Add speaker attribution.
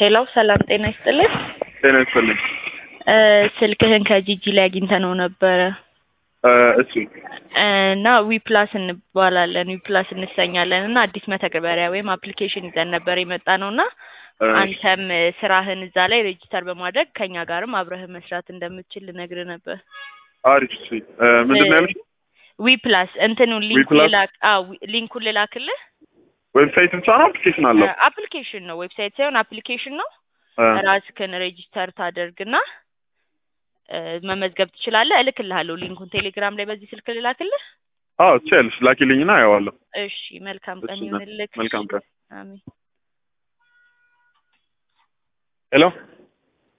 Speaker 1: ሄሎ ሰላም ጤና ይስጥልኝ።
Speaker 2: ጤና ይስጥልኝ።
Speaker 1: እ ስልክህን ከጂጂ ላይ አግኝተነው ነበረ
Speaker 2: እ እሺ
Speaker 1: እና ዊፕላስ እንባላለን ዊፕላስ እንሰኛለን እና አዲስ መተግበሪያ ወይም አፕሊኬሽን ይዘን ነበር የመጣ ነው እና
Speaker 2: እ
Speaker 1: አንተም ስራህን እዛ ላይ ሬጂስተር በማድረግ ከኛ ጋርም አብረህ መስራት እንደምትችል ልነግርህ ነበር።
Speaker 2: አሪፍ እሺ እ ምንድን ነው ያልሽኝ?
Speaker 1: ዊፕላስ እንትኑን ሊንኩን
Speaker 2: ዊፕላስ?
Speaker 1: ልላክ አዎ ሊንኩን ልላክልህ።
Speaker 2: ዌብሳይት ብቻ ነው አፕሊኬሽን አለው?
Speaker 1: አፕሊኬሽን ነው ዌብሳይት ሳይሆን አፕሊኬሽን ነው።
Speaker 2: እ
Speaker 1: ራስህን ሬጂስተር ታደርግና እ መመዝገብ ትችላለህ። እልክልሃለሁ ሊንኩን ቴሌግራም ላይ በዚህ ስልክ ልላክልህ።
Speaker 2: አዎ ትችያለሽ። ላኪልኝና አየዋለሁ።
Speaker 1: እሺ መልካም ቀን
Speaker 2: እሺ፣
Speaker 1: ይሁንልህ።
Speaker 2: መልካም ቀን።
Speaker 1: አሜን።
Speaker 2: ሄሎ